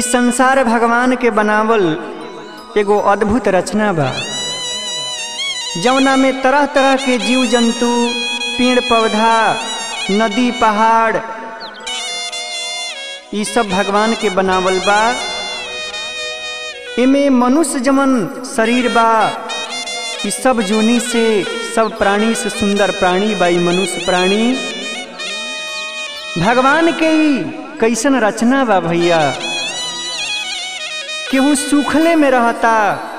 संसार भगवान के बनावल एगो अद्भुत रचना बा जौना में तरह तरह के जीव जंतु पेड़ पौधा नदी पहाड़ ई सब भगवान के बनावल बा इमे मनुष्य जमन शरीर बा ई सब जोनी से सब प्राणी से सुंदर प्राणी बा ई मनुष्य प्राणी भगवान के ई कैसन रचना बा भैया केहू सूखले में रहता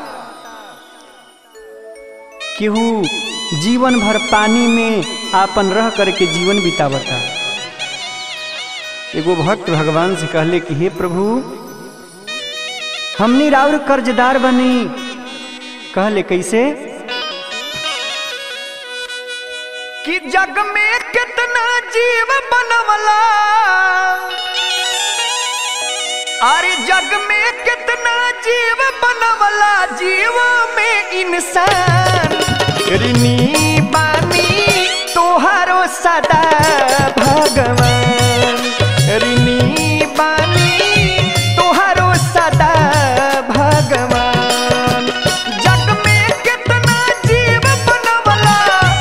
केहू जीवन भर पानी में आपन रह करके जीवन बितावता एगो भक्त भगवान से कहले कि हे प्रभु हमनी राउर कर्जदार बनी कहले कैसे कि जग में कितना जीव बनवला अरे जग में कितना जीव बनवला जीव में इंसान ऋणी बानी तोहारो सदा भगवान ऋणी बानी तोहारो सदा भगवान जग में कितना जीव बनवला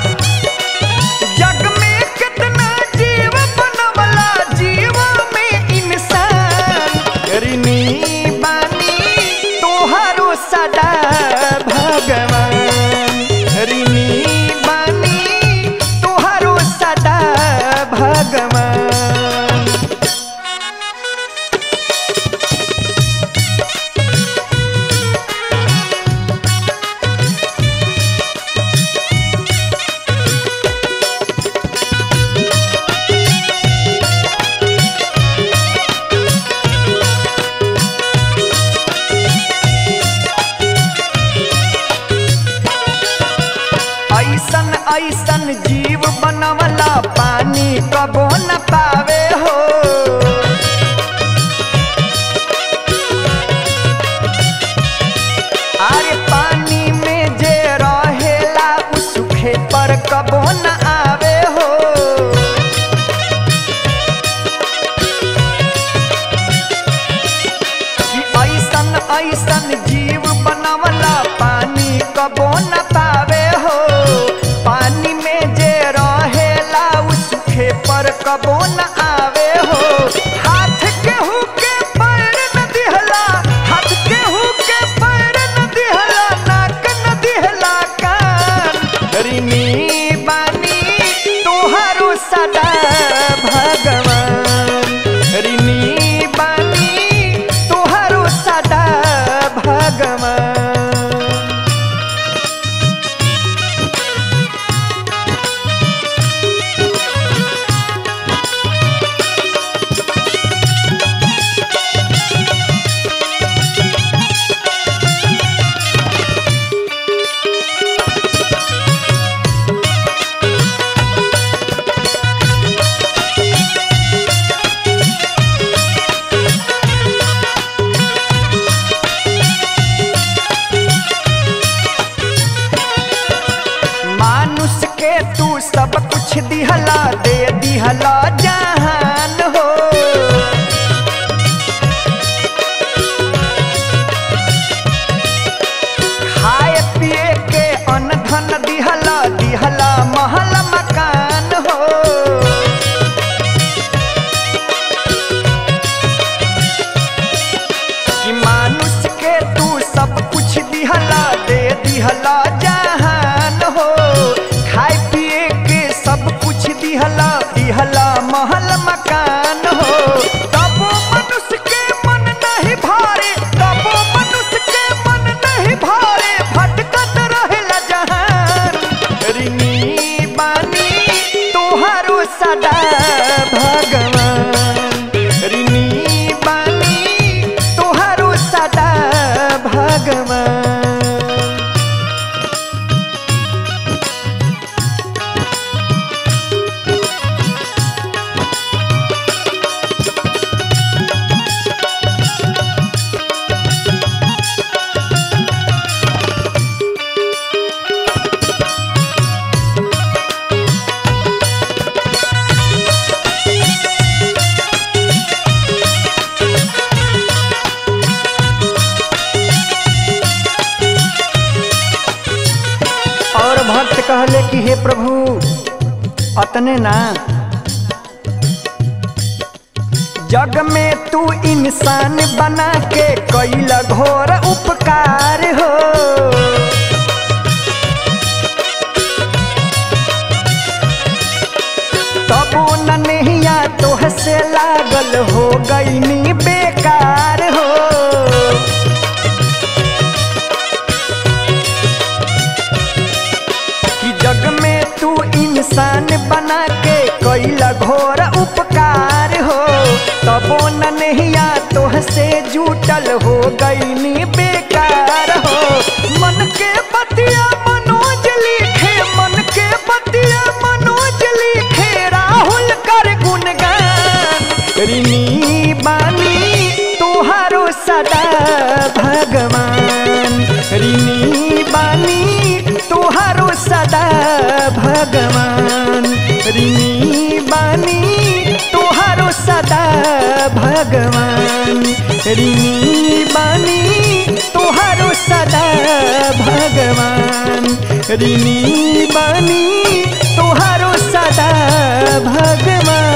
जग में कितना जीव बनवला जीव में इंसान ऋणी बानी तोहारो सदा भगवान ऋणी बानी तोहारो सदा भगवान ऐसन ऐसन जीव बनवला पानी कबो न पावे हो अरे पानी में जे रहेला उ सूखे पर कबो न आवे हो कि ऐसन ऐसन जीव बनवला पानी कबो न पावे हो पानी में जे रहेला उ सूखे पर कबो न आवे हो हाथ केहू के पैर न दिहला हाथ केहू के पैर न दिहला नाक न दिहला कान ऋणी बानी तोहारो सदा भगवान ऋणी बानी तोहारो सदा भगवान मानुष के तू सब कुछ दिहला दे दिहला जहान हो खाए पिए के अन्न धन दिहला दिहला महल मकान हो कि मानुष के तू सब कुछ दिहला दे दिहला जहान हो खाए पिए के सब कुछ दिहला दिहला महल मकान हो तबो मनुष्य के मन नहीं भारे तबो मनुष्य के मन नहीं भारे भटकत रहेला जहान ऋणी बानी तोहारो सदा भगवान ऋणी बानी तोहारो सदा भगवान कहले कि हे प्रभु अतने ना जग में तू इंसान बना के कैल घोर उपकार हो तबो न नहिया तोह से लागल हो गईनी बेकार हो कि जग में तू इंसान बना के कैल घोर उपकार हो तबो न नहिया तोह से जुटल हो गईनी बेकार हो मन के बतिया मनोज लिखे मन के बतिया मनोज लिखे राहुल कर गुणगान ऋणी बानी तोहारो सदा भगवान ऋणी बानी तोहारो सदा भगवान ऋणी बानी तोहारो सदा भगवान ऋणी बानी तोहारो सदा भगवान ऋणी बानी तोहारो सदा भगवान